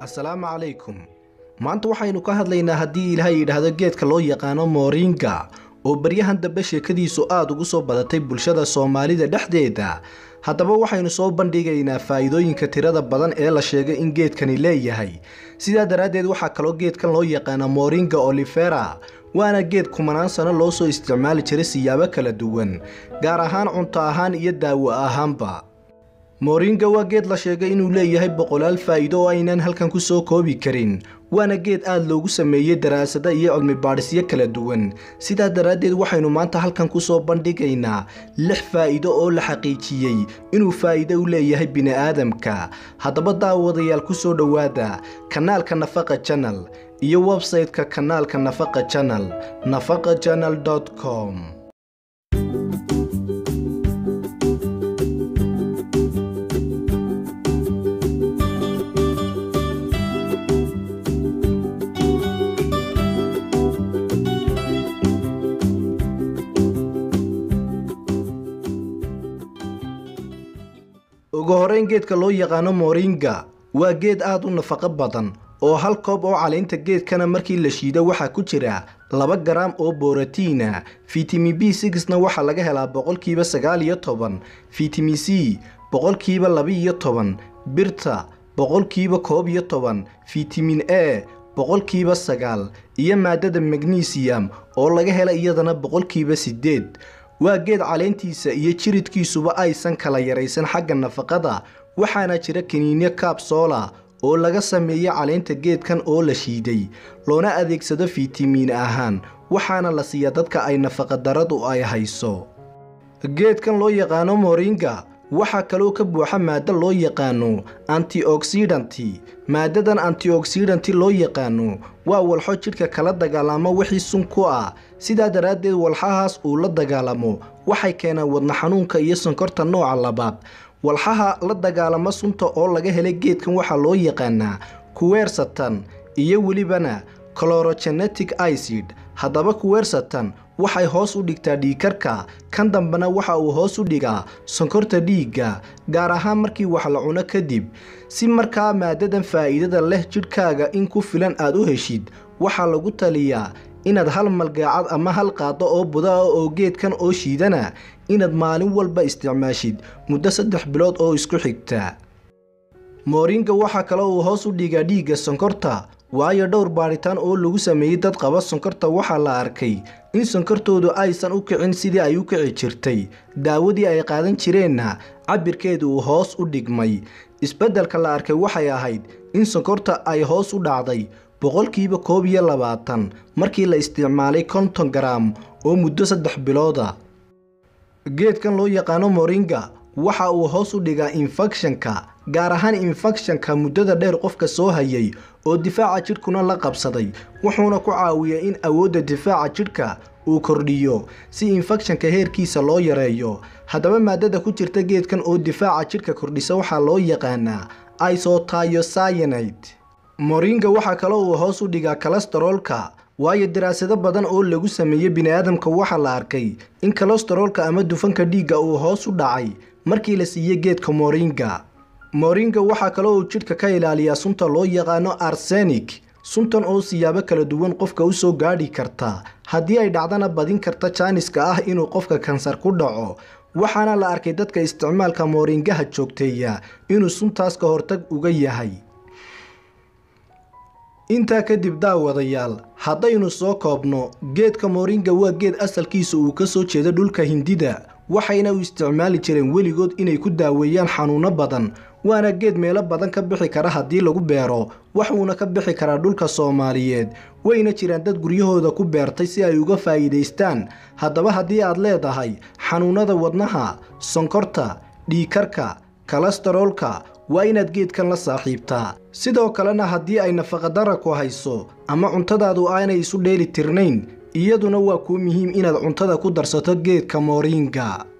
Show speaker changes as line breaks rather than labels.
assalaamu calaykum maanta waxaynu ka hadlaynaa haddii ilaahay yidhaahdo geedka loo yaqaano mooringa oo baryahan dambe sheekadiisu aada ugu soo badatay bulshada soomaalida dhexdeeda haddaba waxaynu soo bandhigaynaa faa'iidooyinka tirada badan ee la sheegay in geedkani leeyahay sidaa daraaddeed waxaa kaloo geedkan loo yaqaana mooringa olivera waana geed kumanaan sano loo soo isticmaali jiray siyaabo kala duwan gaar ahaan cunto ahaan iyo daawo ahaanba mooringa waa geed la sheegay inuu leeyahay boqolaal faa'iido oo aynaan halkan ku soo koobi karin waana geed aada loogu sameeyey daraasado iyo cilmi baadhisyo kala duwan sidaa daraaddeed waxaynu maanta halkan ku soo bandhigaynaa lix faa'iido oo la xaqiijiyey inuu faa'iido u leeyahay bini'aadamka haddaba daawadayaal ku soo dhowaada kanaalka nafaqa janal iyo websayte-ka kanaalka nafaqa janal nafaqa janal com ugu horeyn geedka loo yaqaano mooringa waa geed aada u nafaqo badan oo hal koob oo caleynta geedkana markii la shiido waxaa ku jira laba garaam oo borotiina fitamin b sixna waxaa laga helaa boqolkiiba sagaal iyo toban fitamin c boqolkiiba laba-iyo toban birta boqolkiiba koob iyo toban fitamin a boqolkiiba sagaal iyo maadada magnesium oo laga hela iyadana boqolkiiba sideed waa geed caleentiisa iyo jiridkiisuba aysan kala yaraysan xagga nafaqada waxaana jira kaniinyo kaabsoola oo laga sameeyo caleenta geedkan oo la shiiday loona adeegsado fitamiin ahaan waxaana la siiya dadka ay nafaqadaradu ay hayso geedkan loo yaqaano moringa waxaa kaloo ka buuxa maado loo yaqaano antioxidanti maadadan antioxidanti loo yaqaano waa walxo jidhka kala dagaalamo wixii sun ku ah sidaa daraaddeed walxahaas uu la dagaalamo waxay keenaan wadna xanuunka iyo sonkorta nooca labaad walxaha la dagaalamo sunta oo laga helay geedkan waxaa loo yaqaanaa kuweersatan iyo welibana clorogenetic icid haddaba kuweersatan waxay hoos u dhigtaa dhiigkarka kan dambena waxa uu hoos u dhigaa sonkorta dhiigga gaar ahaan markii wax la cuno kadib si markaa maadadan faa'iidada leh jidhkaaga in ku filan aad u heshid waxaa lagu taliyaa inaad hal malgaacad ama hal qaado oo buda ah oo geedkan oo shiidana inaad maalin walba isticmaashid muddo saddex bilood oo isku xigta mooringa waxaa kaloo uu hoos u dhigaa dhiigga sonkorta waayo dhowr baadhitaan oo lagu sameeyey dad qaba sonkorta waxaa la arkay in sonkortoodu aysan u kicin sidii ay u kici jirtay daawadii ay qaadan jireenna cabirkeedu uu hoos u dhigmay isbeddelka la arkay waxay ahayd in sonkorta ay hoos u dhacday boqolkiiba koob iyo labaatan markii la isticmaalay konton garaam oo muddo saddex bilooda geedkan loo yaqaano moringa waxa uu hoos u dhigaa infekshanka gaar ahaan infekshanka muddada dheer qofka soo hayay oo difaaca jidhkuna la qabsaday wuxuuna ku caawiyaa in awoodda difaaca jidhka uu kordhiyo si infekshanka heerkiisa loo yareeyo haddaba maadada ku jirta geedkan oo difaaca jidhka kordhisa waxaa loo yaqaanaa isotayocyanide moringa waxaa kaloo uu hoos u dhigaa kolestaroolka waayo daraasado badan oo lagu sameeyey bini'aadamka waxaa la arkay in kolestaroolka ama dufanka dhiigga uu hoos u dhacay markii la siiyey geedka moringa moringa waxaa kaloo uu jidhka ka ilaaliyaa sunta loo yaqaano arsenik suntan oo siyaabo kala duwan qofka u soo gaadhi karta haddii ay dhacdana badin karta jaaniska ah inuu qofka kansar ku dhaco waxaana la arkay dadka isticmaalka mooringaha joogteeya inuu suntaas ka hortag uga yahay intaa kadib daawadayaal haddaynu soo koobno geedka mooringa waa geed asalkiisa uu ka soo jeedo dhulka hindida waxayna u isticmaali jireen weligood inay ku daaweeyaan xanuuno badan waana geed meelo badan ka bixi kara haddii lagu beero waxuuna ka bixi karaa dhulka soomaaliyeed wayna jiraan dad guryahooda ku beertay si ay uga faa'iidaystaan haddaba haddii aad leedahay xanuunada wadnaha sonkorta dhiigkarka kolestaroolka waa inaad geedkan la saaxiibtaa sidoo kalena haddii ay nafaqadara ku hayso ama cuntadaadu aanay isu dheeli tirnayn iyaduna waa kuu muhiim inaad cuntada ku darsato geedka mooringa